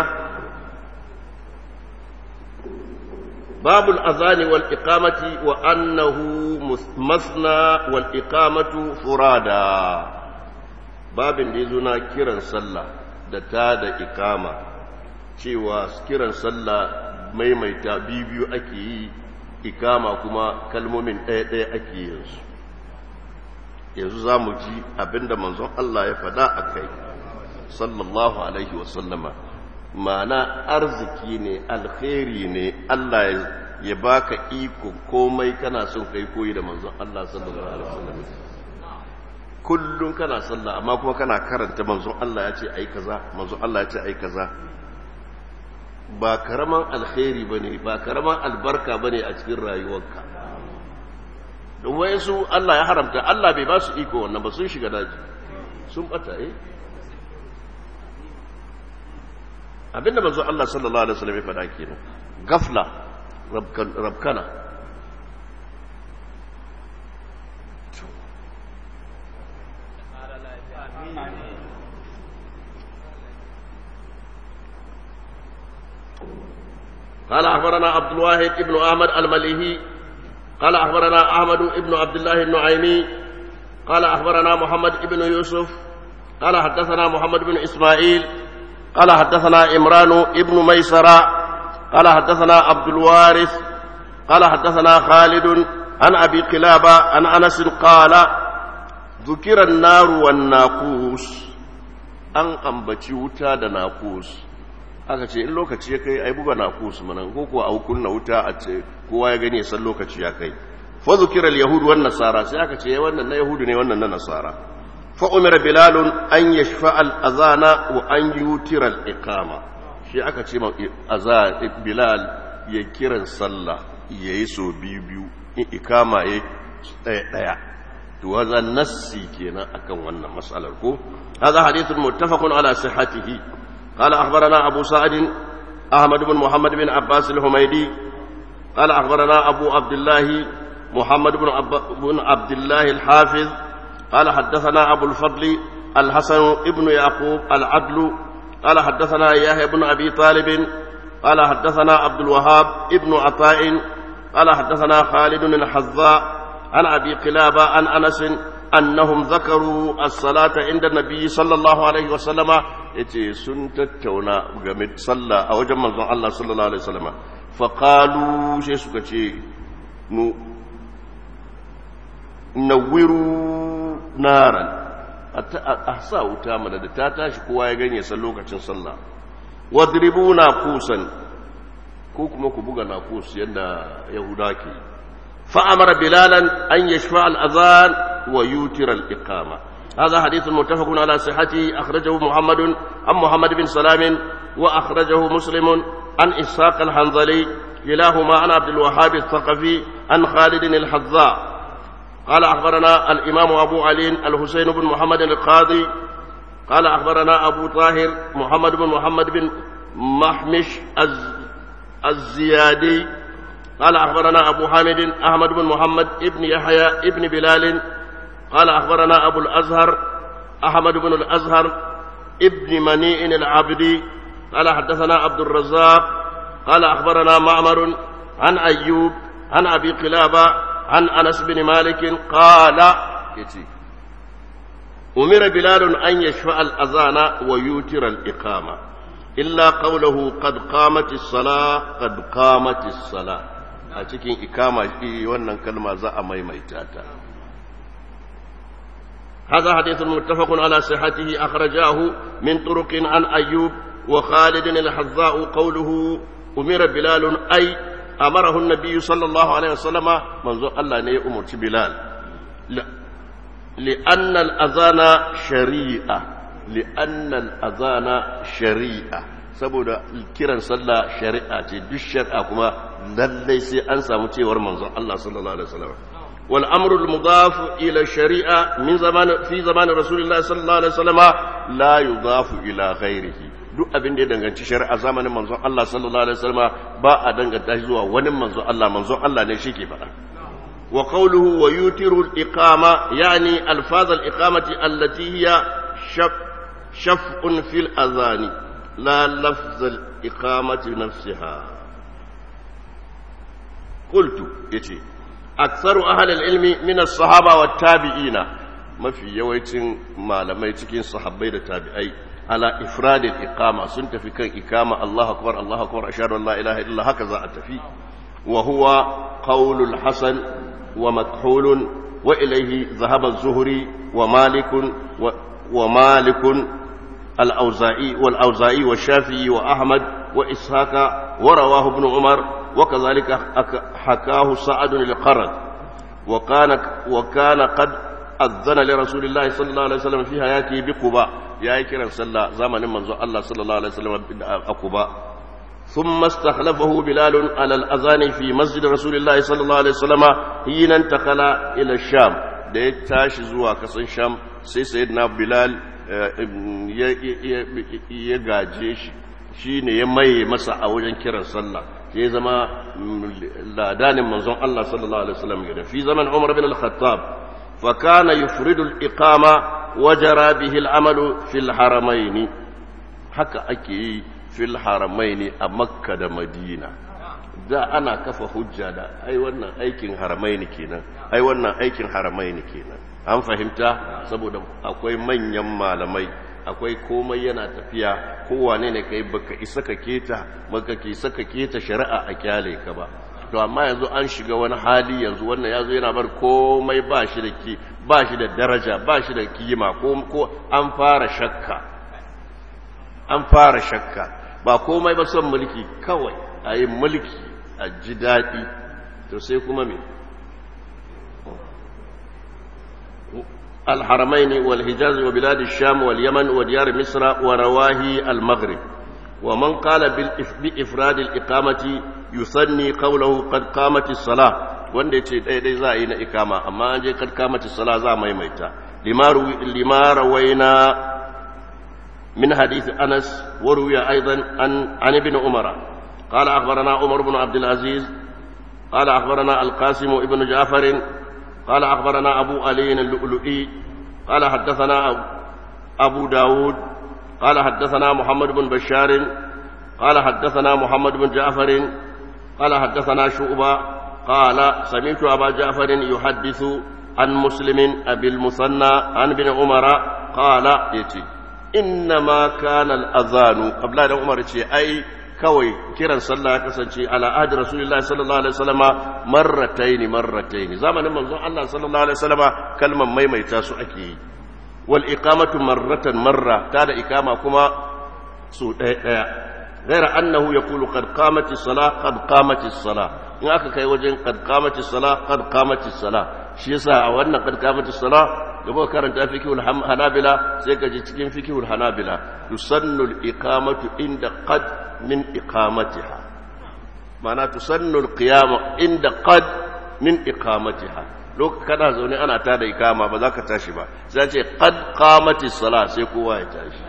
باب الأذان والإقامة وأنه مثنى والإقامة فرادا باب ديزونا كيران صلى دتا دا إقامة cewa kiran sallah maimaita biyu ake yi ikama kuma kalmomin ɗaya-ɗaya ake yin su yanzu za mu ji abinda manzon Allah ya faɗa a kai sallallahu alaihi wasallama ma'ana arziki ne alkhairi ne Allah ya baka iko komai kana son kai koyi da manzon Allah sallallahu alaihi wasallam kullun kana sallah amma kuma kana karanta manzon Allah ya ce ai kaza manzon Allah ya ce ai kaza ba karaman alkhairi bane ba karaman albarka bane a cikin rayuwarka don wayansu Allah ya haramta Allah bai ba su iko wannan ba sun shiga daji sun bata eh abinda manzo Allah sallallahu alaihi wasallam ya faɗa kenan gafla rabkana قال أخبرنا عبد الواحد ابن أحمد المليهي قال أخبرنا أحمد ابن عبد الله النعيمي قال أخبرنا محمد ابن يوسف قال حدثنا محمد بن إسماعيل قال حدثنا إمران ابن ميسرة قال حدثنا عبد الوارث قال حدثنا خالد عن أبي قلابة عن أنس قال ذكر النار والناقوس أن أنبتي وتا da nakus aka ce in lokaci ya kai ai buga nakus mana ko kuwa au kunna wuta a ce kowa ya gani san lokaci ya kai fa zukira al-yahud wan nasara sai aka ce wannan na yahudu ne wannan na nasara فأمر بلال أن يشفع الأذان وأن يوتر الإقامة شيء أكا تشيما أذان بلال يكيرا صلى يسو بيو بيو إقامة يستيع وهذا نسي كينا أكا وانا مسألة الكو هذا حديث متفق على صحته قال أخبرنا أبو سعد أحمد بن محمد بن عباس الحميدي قال أخبرنا أبو عبد الله محمد بن, عب... بن عبد الله الحافظ قال حدثنا أبو الفضل الحسن ابن يعقوب العدل قال حدثنا يحيى بن أبي طالب قال حدثنا عبد الوهاب ابن عطاء قال حدثنا خالد الحذاء عن أبي قلابة عن أنس أنهم ذكروا الصلاة عند النبي صلى الله عليه وسلم يتي سنت التونا قمت صلى أو جمع الله صلى الله عليه وسلم فقالوا شيء سكتي نوروا naran a sa wuta mana da ta tashi kowa ya ganye san lokacin sallah wadribu na kusan ko kuma ku buga na kus yadda yahuda ke fa'amara bilalan an yashfa al'azan wa yutir al'iqama هذا حديث متفق على صحته أخرجه محمد عن محمد بن سلام وأخرجه مسلم عن إسحاق الحنظلي كلاهما عن عبد الوهاب الثقفي عن خالد الحذاء قال أخبرنا الإمام أبو علي الحسين بن محمد القاضي قال أخبرنا أبو طاهر محمد بن محمد بن محمش الزيادي قال أخبرنا أبو حامد أحمد بن محمد ابن يحيى ابن بلال قال أخبرنا أبو الأزهر أحمد بن الأزهر ابن منيء العبدي قال حدثنا عبد الرزاق قال أخبرنا معمر عن أيوب عن أبي قلابة عن أنس بن مالك قال أمر بلال أن يشفع الأذان ويوتر الإقامة إلا قوله قد قامت الصلاة قد قامت الصلاة a cikin ikama shi wannan kalma za a maimaita ta هذا حديث متفق على صحته أخرجاه من طرق عن أيوب وخالد الحذاء قوله أمر بلال أي أمره النبي صلى الله عليه وسلم منذ الله ني أمر بلال لا لأن الأذان شريعة لأن الأذان شريعة saboda kiran sallah shari'a ce duk shari'a kuma lallai sai an samu cewar manzon Allah sallallahu alaihi wasallam wal amru al mudaf ila shari'a min zaman fi zaman rasulullah sallallahu alaihi wasallam la yudafu ila ghairihi duk abin da ya danganci shari'a zamanin manzon Allah sallallahu alaihi wasallam ba a danganta shi zuwa wani manzon Allah manzon Allah ne shi ke faɗa wa qawluhu wa yutiru al-iqama yani alfaz al-iqamati allati hiya shaf'un fil azani la lafz al-iqamati nafsiha qultu yace aktsaru ahli al-ilmi min as-sahaba wat-tabi'ina mafi yawancin malamai cikin sahabbai da tabi'ai على إفراد الإقامة سنت في كان إقامة الله أكبر الله أكبر أشهد أن لا إله إلا الله هكذا أتفي وهو قول الحسن ومكحول وإليه ذهب الزهري ومالك و ومالك الأوزائي والأوزائي والشافعي وأحمد وإسحاق ورواه ابن عمر وكذلك حكاه سعد القرن وكان وكان قد أذن لرسول الله صلى الله عليه وسلم في حياته بقباء يا كرم صلى زمن منذ الله صلى الله عليه وسلم بقباء ثم استخلفه بلال على الأذان في مسجد رسول الله صلى الله عليه وسلم حين انتقل إلى الشام da ya tashi zuwa kasan sham sai sayyidina bilal ya gaje shi shi ne ya maye masa a wajen kiran sallah ya zama ladanin manzon Allah sallallahu alaihi wasallam ya fi zaman Umar bin al-Khattab fa kana yufridu al-iqama wa jara bihi al-amalu fil haramaini haka ake yi fil haramaini a Makka da Madina da ana kafa hujja da ai wannan aikin haramaini kenan ai wannan aikin haramaini kenan an fahimta saboda akwai manyan malamai akwai komai yana tafiya kowane ne kai baka isa ka keta baka ke saka keta shari'a a kyale ka ba to amma yanzu an shiga wani hali yanzu wannan yazo yana bar komai ba shi da ki ba shi da daraja ba shi da kima ko ko an fara shakka an fara shakka ba komai ba son mulki kawai a yi mulki a ji daɗi to sai kuma me الحرمين والحجاز وبلاد الشام واليمن وديار مصر ورواهي المغرب ومن قال بإفراد الإقامة يثني قوله قد قامت الصلاة wanda ce ɗaya ɗaya za a yi na ikama amma an je kad kamata sala za a maimaita lima rawaina min hadith anas wa ruwiya aidan an an ibn umara qala akhbarana umar ibn abd al-aziz qala akhbarana al-qasim ibn ja'far قال أخبرنا أبو علي اللؤلؤي قال حدثنا أبو داود قال حدثنا محمد بن بشار قال حدثنا محمد بن جعفر قال حدثنا شعبة قال سمعت أبا جعفر يحدث عن مسلم أبي المثنى عن ابن عمر قال يتي إنما كان الأذان قبل أن عمر أي kawai kiran sallah ya kasance ala ahdi rasulullahi sallallahu alaihi wasallama marrataini marrataini zamanin manzon Allah sallallahu alaihi wasallama kalman maimaita su ake yi wal iqamatu marratan marra ta da ikama kuma su ɗaya ɗaya غير أنه يقول قد قامت الصلاة قد قامت الصلاة إن أكا كي وجن قد قامت الصلاة قد قامت الصلاة شيسا أو أن قد قامت الصلاة يبقى كارنت فكه الحنابلة سيكا جتكين فكه الحنابلة تسن الإقامة عند قد من إقامتها معنى تسن القيامة عند قد من إقامتها لو كان زوني أنا تادا إقامة بذاك تاشبا سيكا قد قامت الصلاة سيكوا يتاشي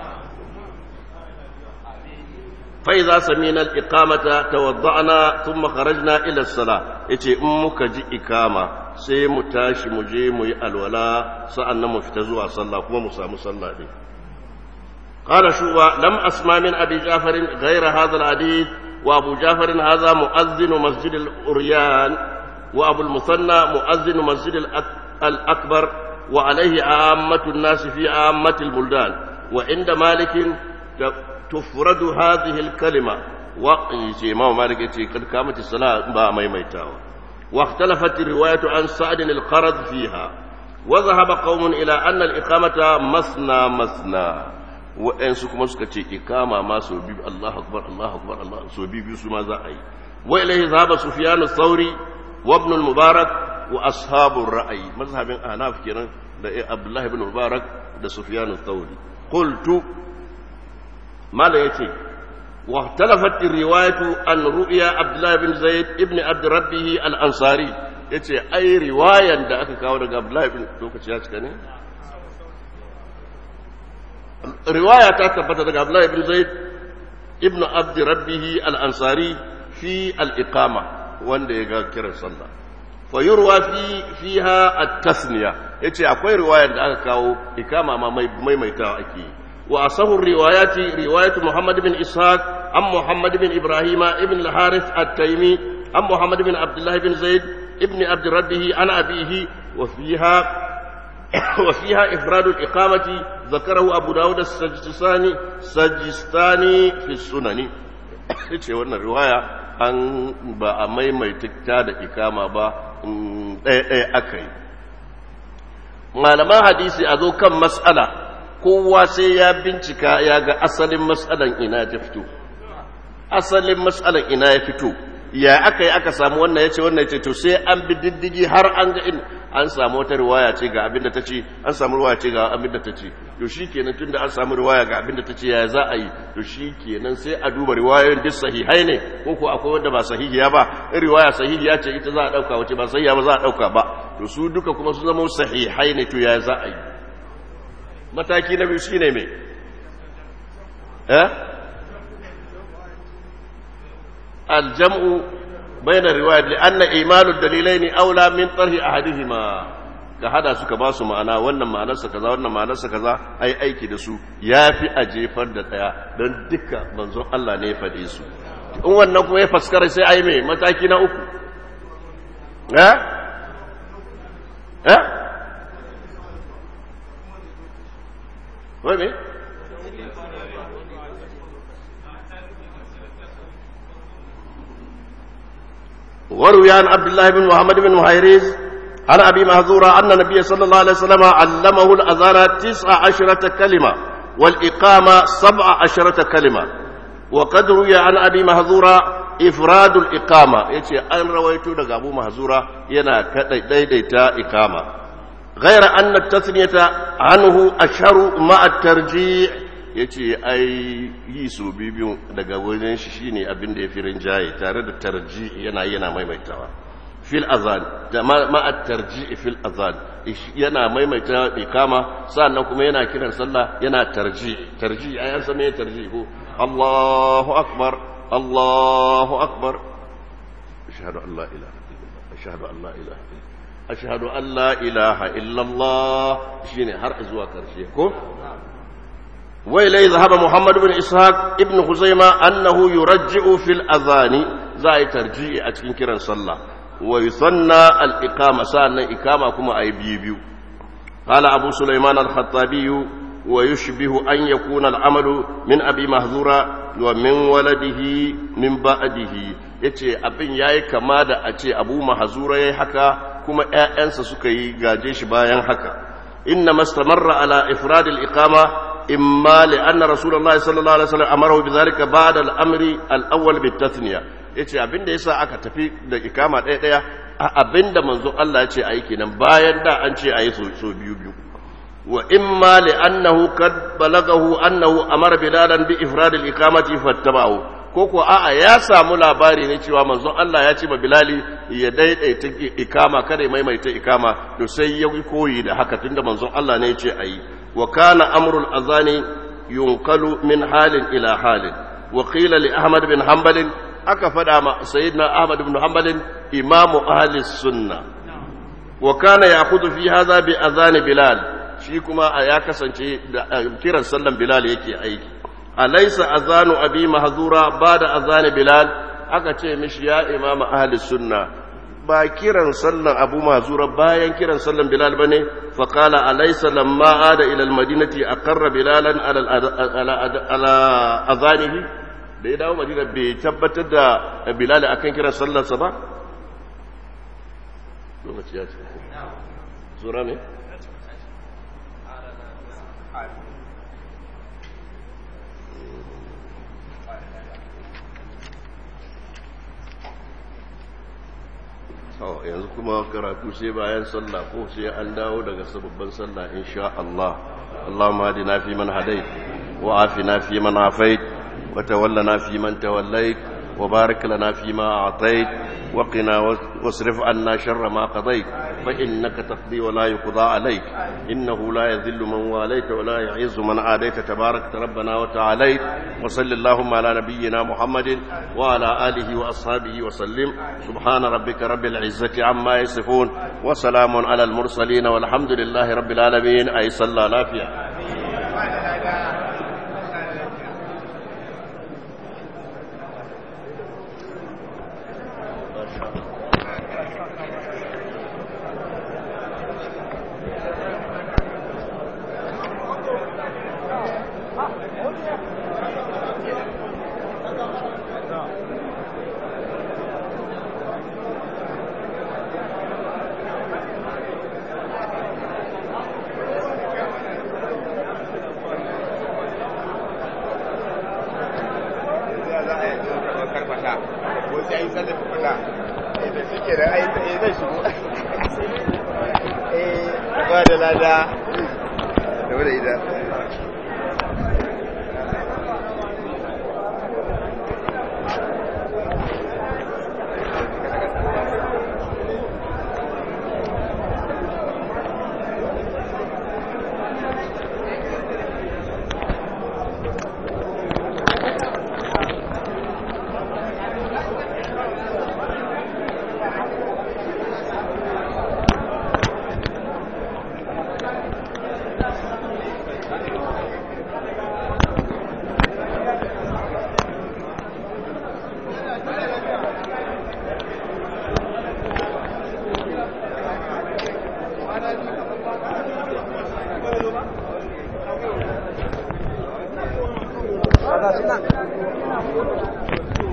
فإذا سمينا الإقامة توضعنا ثم خرجنا إلى الصلاة يتي أمك جي إقامة سي متاش مجيم الولاء سألنا مفتزوا صلى كما مسا مصلى دي قال شوى لم أسمع من أبي جعفر غير هذا الحديث وأبو جعفر هذا مؤذن مسجد الأريان وأبو المثنى مؤذن مسجد الأكبر وعليه عامة الناس في عامة البلدان وعند مالك تفرد هذه الكلمة wa ce imam malik yace kad kamati sala ba maimaitawa wa ikhtalafat riwayatu an sa'd al-qarad fiha wa dhahaba qaumun ila anna al-iqamata masna masna wa'ansu kuma suka ce ikama ma so biyu Allahu akbar Allahu akbar Allah so biyu su ma za a yi wa ilayhi dhahaba sufyan ath-thawri wa ibn al-mubarak wa ashabu ar-ra'yi mazhabin ahnaf kenan da Abdullah ibn Mubarak da Sufyan ath-thawri qultu mala yace wa talafat riwayatu an ru'ya Abdullah ibn Zaid ibn Abd Rabbih al-Ansari yace ai riwayan da aka kawo daga Abdullah ibn lokaci ya cika ne riwaya ta tabbata daga Abdullah ibn Zaid ibn Abd Rabbih al-Ansari fi al-iqama wanda ya ga kiran sallah fa yurwa fi fiha at-tasniya yace akwai riwayar da aka kawo ikama ma maimaitawa ake wa asahu riwayati riwayatu Muhammad bin Ishaq an Muhammad bin Ibrahim ibn al-Harith at-Taymi an Muhammad bin Abdullah bin Zaid ibn Abd Rabbih an abihi wa fiha وفيها إفراد الإقامة ذكره أبو داود السجستاني سجستاني في السنن ce wannan riwaya an ba a maimaita da ikama ba ɗaya-ɗaya aka yi malaman hadisi a zo kan matsala kowa sai ya bincika ya ga asalin matsalan ina ta fito asalin matsalan ina ya fito ya aka yi aka samu wannan ya ce wannan ya ce to sai an bi diddigi har an ga in an samu wata riwaya ce ga abin da ta ce an samu riwaya ce ga abin da ta ce to shi kenan tun da an samu riwaya ga abin da ta ce ya za a yi to shi kenan sai a duba riwayoyin duk sahihai ne ko ko akwai wanda ba sahihiya ba in riwaya sahihiya ce ita za a ɗauka wace ba sahihiya ba za a ɗauka ba to su duka kuma su zama sahihai ne to ya za a yi mataki na biyu shine me eh الجمع بين الروايات لأن إيمان الدليلين أولى من طرح أحدهما ka hada suka ba su ma'ana wannan ma'anarsa kaza wannan ma'anarsa kaza ai aiki da su yafi a jefar da daya don duka manzon Allah ne ya faɗe su in wannan kuma ya faskara sai ai mai mataki na uku eh eh wai me وروي عن عبد الله بن محمد بن مهيريز عن ابي مهذورة ان النبي صلى الله عليه وسلم علمه الاذان تسع عشرة كلمة والاقامة سبع عشرة كلمة وقد روي عن ابي مهذورة افراد الاقامة يتي ان رويت دغ ابو مهذورة ينا ديديتا اقامة غير ان التثنية عنه اشهر مع الترجيع ya ce ai yi su biyu daga wajen shi shine abin da ya fi rinjaye tare da tarji yana yana maimaitawa fil azan ma'at tarji fil azan yana maimaita ikama sannan kuma yana kiran sallah yana tarji tarji ai an san me tarji ko Allahu akbar Allahu akbar ashhadu an la ilaha illallah ashhadu an la ilaha illallah ashhadu an la ilaha illallah shine har zuwa karshe ko وإليه ذهب محمد بن إسحاق ابن خزيمة أنه يرجع في الأذان زي ترجيع أتكين كرا صلى ويثنى الإقامة سألنا إقامة كما أي بيبيو قال أبو سليمان الخطابي ويشبه أن يكون العمل من أبي مهذورة ومن ولده من بعده yace abin yayi kama da a ce abu mahazura yayi haka kuma ƴaƴansa suka yi gaje shi bayan haka inna mastamarra ala ifrad al-iqama إما لأن رسول الله صلى الله عليه وسلم أمره بذلك بعد الأمر الأول بالتثنية yace abin da yasa aka tafi da ikama ɗaya ɗaya a abin da manzo Allah ya ce ayi kenan bayan da an ce ayi so biyu biyu wa imma li annahu kad balagahu annahu amara bilalan bi ifrad al iqamati fattaba'u ko ko a'a ya samu labari ne cewa manzon Allah ya ce ma bilali ya daidaita ikama kada ya maimaita ikama to sai ya koyi da haka tunda manzon Allah ne ya ce ayi وكان أمر الأذان ينقل من حال إلى حال وقيل لأحمد بن حنبل أكفد سيدنا أحمد بن حنبل إمام أهل السنة وكان يأخذ في هذا بأذان بلال شيكما أياك سنشي كيرا سلم بلال يكي أيكي أليس أذان أبي محذورة بعد أذان بلال أكتشي مش يا إمام أهل السنة ba kiran sallan abu mazura bayan kiran sallan bilal ba ne faƙala alaisa lamma ada ilal madinati a karra bilalan ala azanihi da ya dawo madina bai tabbatar da bilal akan kiran sallarsa ba lokaci ya ce sura ne yanzu kuma karatu sai bayan sallah ko sai an dawo daga sababban sallah insha Allah Allahumma hadina fi man hadait wa afina fi man afait wa tawallana fi man tawallait wa barik lana fi ma a'tait wa qina wasrif anna sharra ma qadait fa innaka taqdi wa la yuqda alayk innahu la yadhillu man walayta wa la yu'izzu man adayta tabarakta rabbana wa ta'alayt wa sallallahu ala nabiyyina muhammadin wa ala alihi wa ashabihi wa sallim subhana rabbika rabbil izzati amma yasifun wa salamun ala al mursalin walhamdulillahi rabbil alamin ay salla lafiya Gracias.